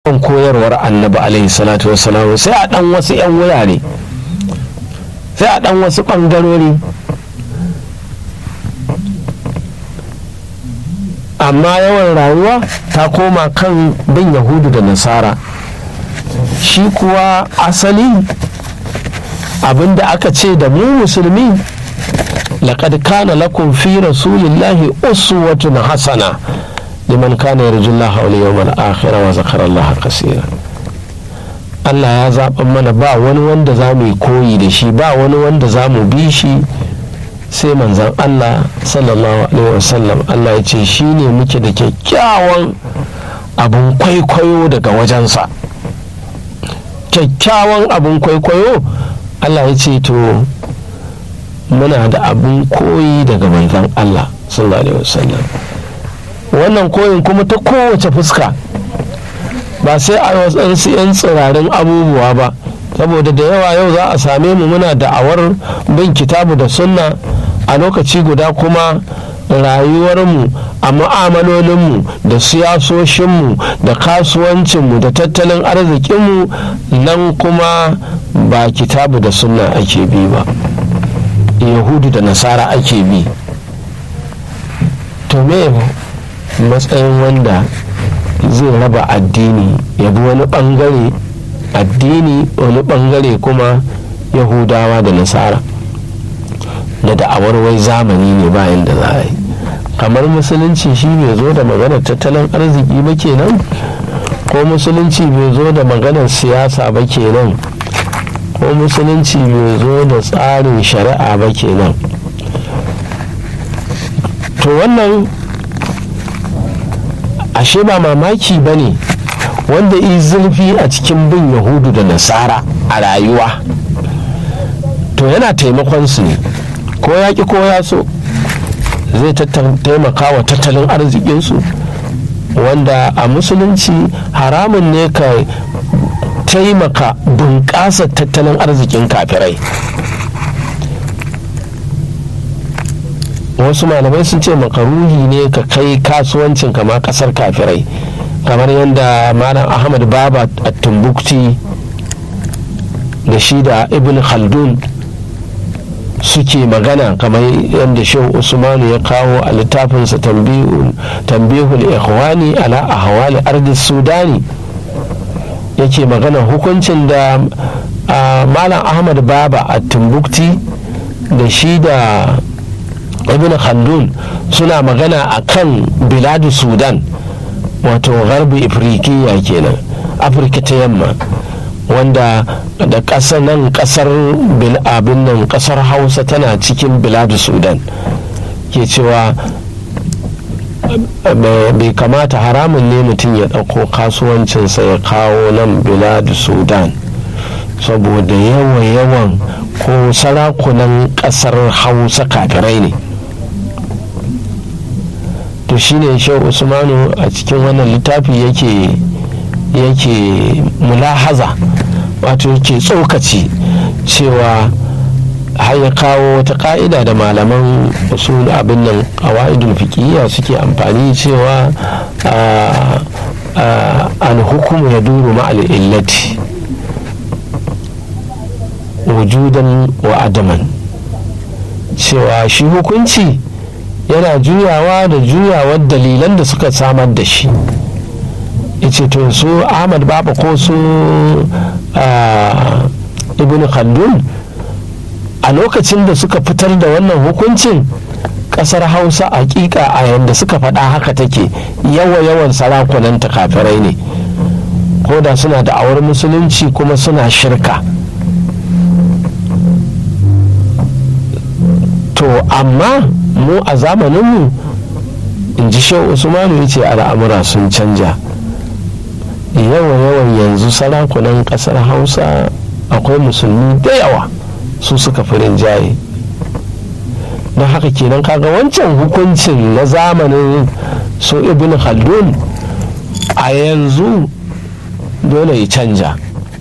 kan koyarwar annabi alaihi salatu wasalam sai a dan wasu 'yan wurare sai a dan wasu ɓangarori amma yawan rayuwa ta koma kan bin yahudu da nasara shi kuwa asali abinda aka ce da mu musulmi laqad kana lakum fi rasulillahi uswatun hasana liman kana yarjullaha wal yawmal akhir wa zakara Allah kaseera Allah ya zaɓa mana ba wani wanda za mu yi koyi da shi ba wani wanda za mu bi shi sai manzan Allah sallallahu alaihi wasallam Allah ya ce shi ne muke da kyakkyawan abin kwaikwayo daga wajensa kyakkyawan abin kwaikwayo Allah ya ce to muna da abin koyi daga manzan Allah sallallahu alaihi wasallam wannan koyin kuma ta kowace fuska ba sai a wasu 'yan tsirarin abubuwa ba saboda da yawa yau za a same mu muna da'awar bin kitabu da sunna a lokaci guda kuma rayuwarmu a mu'amalolinmu da siyasoshinmu da kasuwancinmu da tattalin arzikinmu nan kuma ba kitabu da sunna ake bi ba yahudu da nasara ake bi to me matsayin wanda zai raba addini ya bi wani bangare addini wani bangare kuma yahudawa da nasara da da'awar wai zamani ne bayan da za a yi kamar musulunci shi bai zo da maganar tattalin arziki ba kenan ko musulunci bai zo da maganar siyasa ba kenan ko musulunci bai zo da tsarin shari'a ba kenan to wannan ashe ba mamaki ba ne wanda yi zurfi a cikin bin yahudu da nasara a rayuwa to yana taimakon su ne ko ya ki ko ya so zai taimaka wa tattalin arzikinsu wanda a musulunci haramun ne ka taimaka bunƙasa tattalin arzikin kafirai wasu malamai sun ce makaruhi ne ka kai kasuwancin kama kasar kafirai kamar yadda malam ahmad baba a tumbukti da shi da ibn khaldun suke magana kamar yadda shehu usmanu ya kawo a littafinsa tambihul ikhwani ala ahwali ardi sudani yake magana hukuncin da malam ahmad baba a tumbukti da shi da ibn khaldun suna magana a kan biladu sudan wato garbi afirikiya kenan afirka ta yamma wanda da ƙasar nan ƙasar abin nan ƙasar hausa tana cikin biladu sudan ke cewa bai kamata haramun ne mutum ya ɗauko kasuwancinsa ya kawo nan biladu sudan saboda yawan-yawan ko sarakunan ƙasar hausa kafirai ne to shine shehu usmanu a cikin wannan littafi yake yake mulahaza wato yake tsokaci cewa har ya kawo wata ka'ida da malaman usul abin nan qawaidul fiqhiyya suke amfani cewa al hukumu ya duru ma'al illati wujudan wa adaman cewa shi hukunci yana juyawa da juyawar dalilan da suka samar da shi ce to su ahmad baba ko su ibn khaldun a lokacin da suka fitar da wannan hukuncin kasar hausa hakika a yadda suka faɗa haka take yawa yawan sarakunan kafirai ne ko da suna da awar musulunci kuma suna shirka to amma mu a zamaninmu in ji shehu usmanu ya ce al'amura sun canja yawan-yawan yanzu sarakunan kasar hausa akwai musulmi da yawa su suka fi rinjaye don haka kenan kaga wancan hukuncin na zamanin su ibn khaldun a yanzu dole ya canja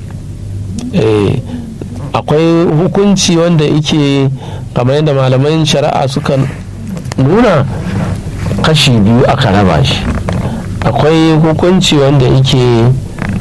akwai hukunci wanda yake kamar yadda malaman shari'a suka nuna kashi biyu aka raba shi akwai hukunci wanda yake